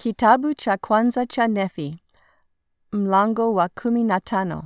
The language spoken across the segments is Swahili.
Kitabu cha kwanza cha Nefi, mlango wa kumi na tano.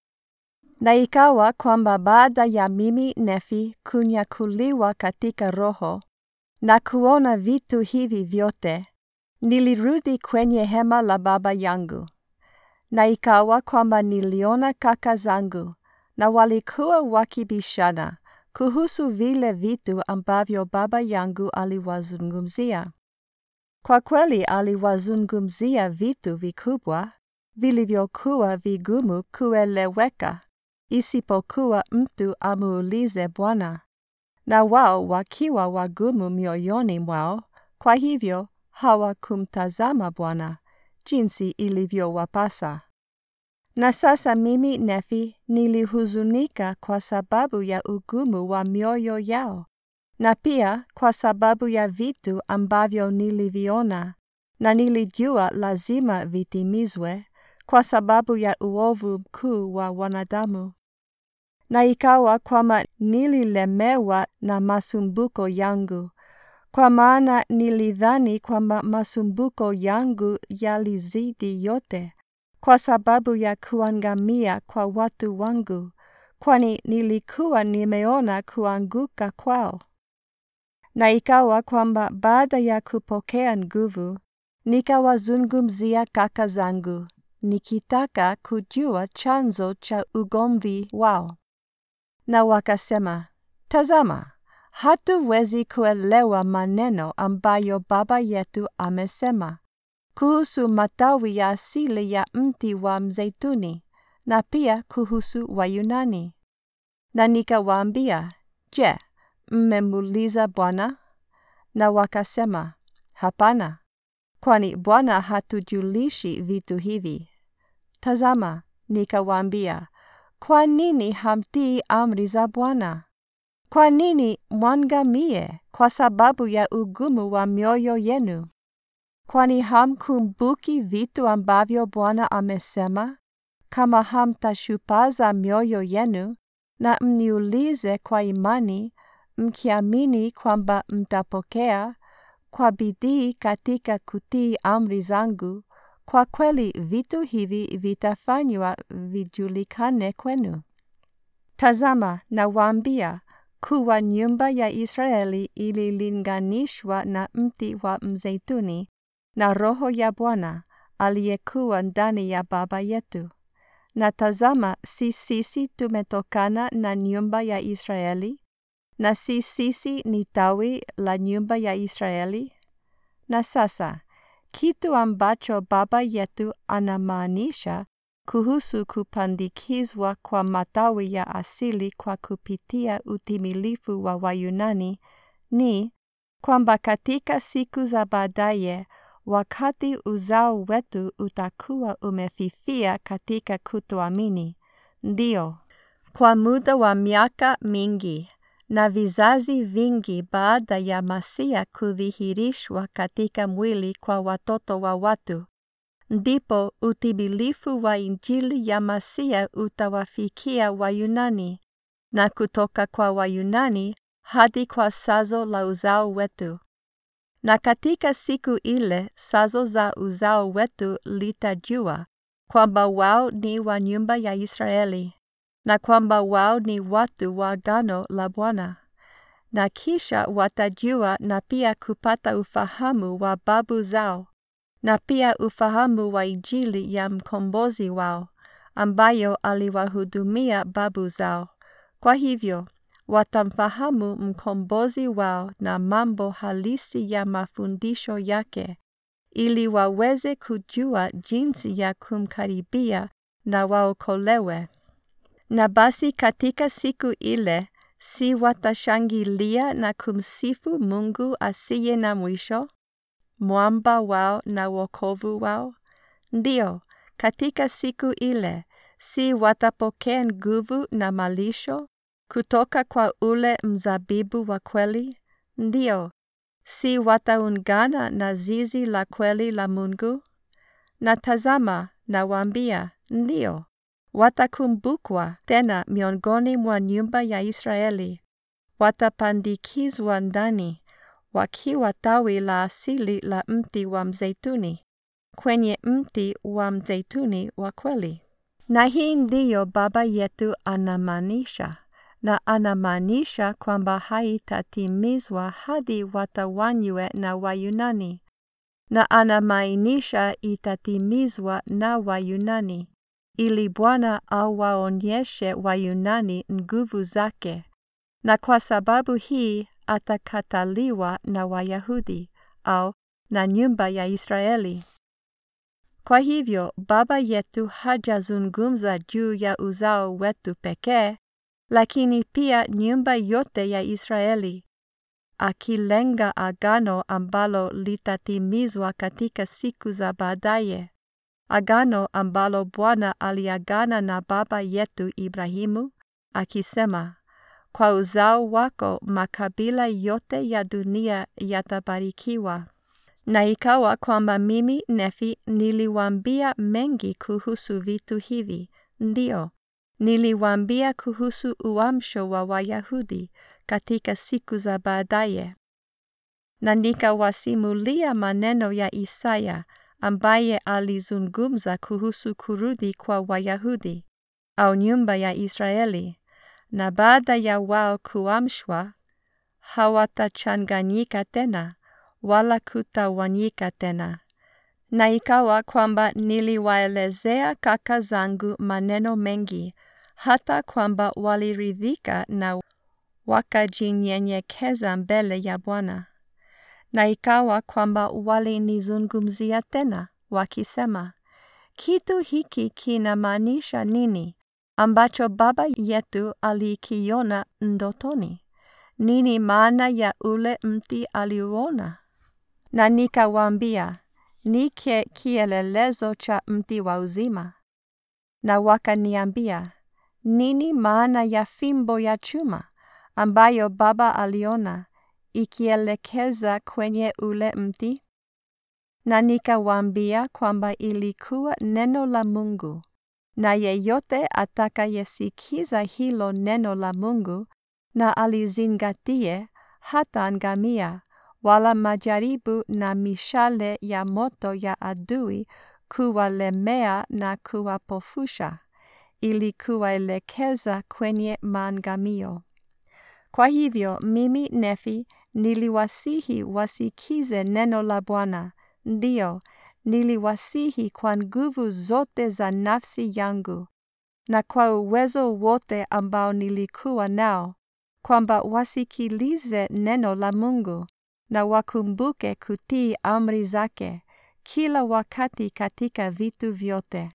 Na ikawa kwamba baada ya mimi Nefi kunyakuliwa katika roho na kuona vitu hivi vyote, nilirudi kwenye hema la baba yangu. Na ikawa kwamba niliona kaka zangu, na walikuwa wakibishana kuhusu vile vitu ambavyo baba yangu aliwazungumzia. Kwa kweli aliwazungumzia vitu vikubwa vilivyokuwa vigumu kueleweka, isipokuwa mtu amuulize Bwana, na wao wakiwa wagumu mioyoni mwao, kwa hivyo hawakumtazama Bwana jinsi ilivyowapasa. Na sasa mimi Nefi nilihuzunika kwa sababu ya ugumu wa mioyo yao, na pia kwa sababu ya vitu ambavyo niliviona, na nilijua lazima vitimizwe kwa sababu ya uovu mkuu wa wanadamu. Na ikawa kwamba nililemewa na masumbuko yangu, kwa maana nilidhani kwamba masumbuko yangu yalizidi yote kwa sababu ya kuangamia kwa watu wangu, kwani nilikuwa nimeona kuanguka kwao. Na ikawa kwamba baada ya kupokea nguvu, nikawazungumzia kaka zangu, nikitaka kujua chanzo cha ugomvi wao. Na wakasema, Tazama, hatuwezi kuelewa maneno ambayo baba yetu amesema kuhusu matawi ya asili ya mti wa mzeituni na pia kuhusu Wayunani. Na nikawaambia, Je, mmemuuliza Bwana? Na wakasema, Hapana, kwani Bwana hatujulishi vitu hivi. Tazama, nikawaambia, kwa nini hamtii amri za Bwana? Kwa nini mwangamie kwa sababu ya ugumu wa mioyo yenu? Kwani hamkumbuki vitu ambavyo Bwana amesema, kama hamtashupaza mioyo yenu na mniulize kwa imani, mkiamini kwamba mtapokea kwa bidii katika kutii amri zangu, kwa kweli vitu hivi vitafanywa vijulikane kwenu. Tazama, nawaambia kuwa nyumba ya Israeli ililinganishwa na mti wa mzeituni na Roho ya Bwana aliyekuwa ndani ya baba yetu. Na tazama, si sisi tumetokana na nyumba ya Israeli, na si sisi ni tawi la nyumba ya Israeli? Na sasa, kitu ambacho baba yetu anamaanisha kuhusu kupandikizwa kwa matawi ya asili kwa kupitia utimilifu wa Wayunani ni kwamba katika siku za baadaye wakati uzao wetu utakuwa umefifia katika kutoamini, ndio kwa muda wa miaka mingi na vizazi vingi baada ya Masia kudhihirishwa katika mwili kwa watoto wa watu, ndipo utimilifu wa Injili ya Masia utawafikia Wayunani, na kutoka kwa Wayunani hadi kwa sazo la uzao wetu. Na katika siku ile sazo za uzao wetu litajua kwamba wao ni wa nyumba ya Israeli na kwamba wao ni watu wa agano la Bwana. Na kisha watajua na pia kupata ufahamu wa babu zao na pia ufahamu wa Injili ya mkombozi wao ambayo aliwahudumia babu zao. Kwa hivyo watamfahamu mkombozi wao na mambo halisi ya mafundisho yake, ili waweze kujua jinsi ya kumkaribia na waokolewe. Na basi katika siku ile, si watashangilia na kumsifu Mungu asiye na mwisho, mwamba wao na wokovu wao? Ndiyo, katika siku ile, si watapokea nguvu na malisho kutoka kwa ule mzabibu wa kweli? Ndiyo, si wataungana na zizi la kweli la Mungu? Na tazama, nawaambia, ndiyo, watakumbukwa tena miongoni mwa nyumba ya Israeli, watapandikizwa ndani, wakiwa tawi la asili la mti wa mzeituni kwenye mti wa mzeituni wa kweli. Na hii ndiyo Baba yetu anamaanisha, na anamaanisha kwamba haitatimizwa hadi watawanywe na Wayunani, na anamaanisha itatimizwa na Wayunani, ili Bwana awaonyeshe Wayunani nguvu zake, na kwa sababu hii atakataliwa na Wayahudi au na nyumba ya Israeli. Kwa hivyo Baba yetu hajazungumza juu ya uzao wetu pekee, lakini pia nyumba yote ya Israeli, akilenga agano ambalo litatimizwa katika siku za baadaye, agano ambalo Bwana aliagana na baba yetu Ibrahimu, akisema, kwa uzao wako makabila yote ya dunia yatabarikiwa. Na ikawa kwamba mimi Nefi niliwaambia mengi kuhusu vitu hivi, ndio niliwaambia kuhusu uamsho wa Wayahudi katika siku za baadaye, na nikawasimulia maneno ya Isaya ambaye alizungumza kuhusu kurudi kwa Wayahudi au nyumba ya Israeli, na baada ya wao kuamshwa hawatachanganyika tena wala kutawanyika tena. Na ikawa kwamba niliwaelezea kaka zangu maneno mengi, hata kwamba waliridhika na wakajinyenyekeza mbele ya Bwana. Na ikawa kwamba walinizungumzia tena, wakisema, kitu hiki kinamaanisha nini ambacho baba yetu alikiona ndotoni? Nini maana ya ule mti aliuona? Na nikawaambia, ni kielelezo cha mti wa uzima. Na wakaniambia, nini maana ya fimbo ya chuma ambayo baba aliona ikielekeza kwenye ule mti? Na nikawaambia kwamba ilikuwa neno la Mungu, na yeyote atakayesikiza hilo neno la Mungu na alizingatie hataangamia wala majaribu na mishale ya moto ya adui kuwalemea na kuwapofusha, ili kuwaelekeza kwenye maangamio. Kwa hivyo mimi Nefi niliwasihi wasikize neno la Bwana, ndio niliwasihi kwa nguvu zote za nafsi yangu na kwa uwezo wote ambao nilikuwa nao, kwamba wasikilize neno la Mungu na wakumbuke kutii amri zake kila wakati katika vitu vyote.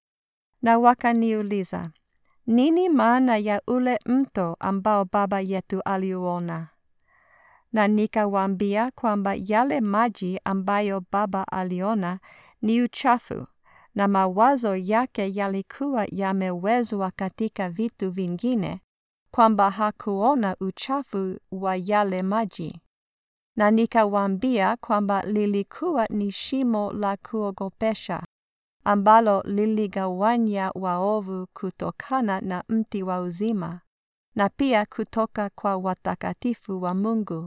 Na wakaniuliza, nini maana ya ule mto ambao baba yetu aliuona? Na nikawaambia kwamba yale maji ambayo baba aliona ni uchafu, na mawazo yake yalikuwa yamewezwa katika vitu vingine, kwamba hakuona uchafu wa yale maji. Na nikawaambia kwamba lilikuwa ni shimo la kuogopesha ambalo liligawanya waovu kutokana na mti wa uzima na pia kutoka kwa watakatifu wa Mungu.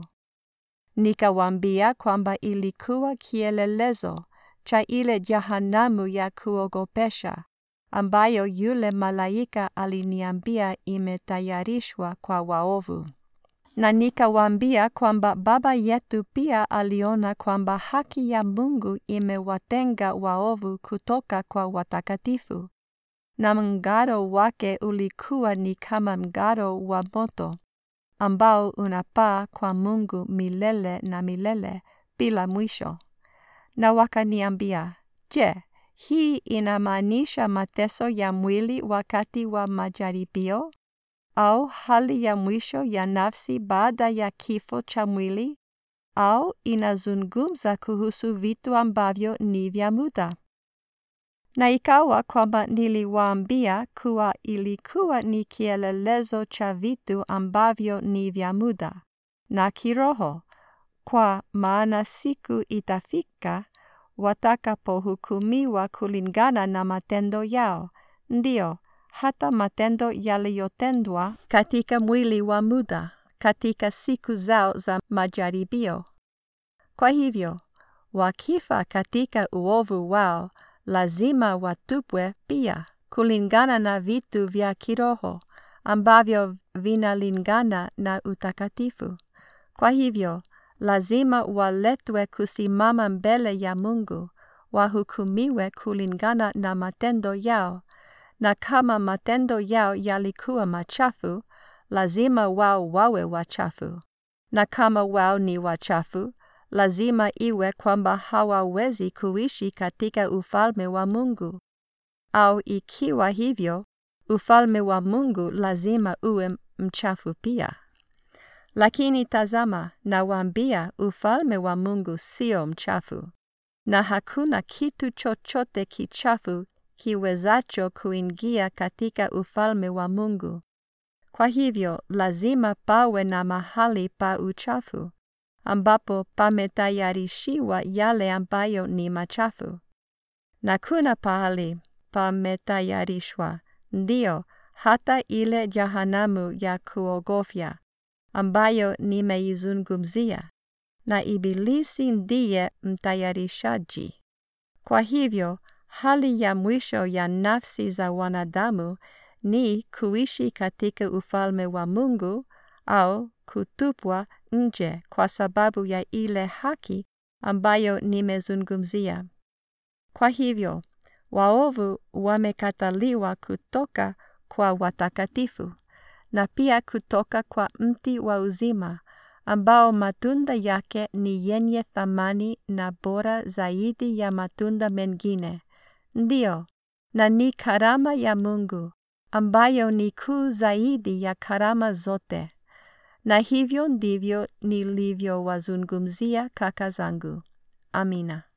Nikawaambia kwamba ilikuwa kielelezo cha ile jahanamu ya kuogopesha ambayo yule malaika aliniambia imetayarishwa kwa waovu. Na nikawaambia kwamba baba yetu pia aliona kwamba haki ya Mungu imewatenga waovu kutoka kwa watakatifu, na mng'aro wake ulikuwa ni kama mng'aro wa moto ambao unapaa kwa Mungu milele na milele bila mwisho. Na wakaniambia, je, hii inamaanisha mateso ya mwili wakati wa majaribio au hali ya mwisho ya nafsi baada ya kifo cha mwili au inazungumza kuhusu vitu ambavyo ni vya muda? Na ikawa kwamba niliwaambia kuwa ilikuwa ni kielelezo cha vitu ambavyo ni vya muda na kiroho, kwa maana siku itafika watakapohukumiwa kulingana na matendo yao, ndio hata matendo yaliyotendwa katika mwili wa muda katika siku zao za majaribio Kwa hivyo, wakifa katika uovu wao, lazima watupwe pia, kulingana na vitu vya kiroho ambavyo vinalingana na utakatifu. Kwa hivyo, lazima waletwe kusimama mbele ya Mungu, wahukumiwe kulingana na matendo yao, na kama matendo yao yalikuwa machafu, lazima wao wawe wachafu. Na kama wao ni wachafu, lazima iwe kwamba hawawezi kuishi katika ufalme wa Mungu. Au ikiwa hivyo, ufalme wa Mungu lazima uwe mchafu pia. Lakini tazama, nawaambia ufalme wa Mungu sio mchafu, na hakuna kitu chochote kichafu kiwezacho kuingia katika ufalme wa Mungu. Kwa hivyo lazima pawe na mahali pa uchafu, ambapo pametayarishiwa yale ambayo ni machafu. Na kuna pahali pametayarishwa, ndiyo, hata ile jahanamu ya kuogofya, ambayo nimeizungumzia, na Ibilisi ndiye mtayarishaji. Kwa hivyo, hali ya mwisho ya nafsi za wanadamu ni kuishi katika ufalme wa Mungu au kutupwa nje kwa sababu ya ile haki ambayo nimezungumzia. Kwa hivyo, waovu wamekataliwa kutoka kwa watakatifu na pia kutoka kwa mti wa uzima ambao matunda yake ni yenye thamani na bora zaidi ya matunda mengine. Ndiyo, na ni karama ya Mungu ambayo ni kuu zaidi ya karama zote. Na hivyo ndivyo nilivyowazungumzia kaka zangu. Amina.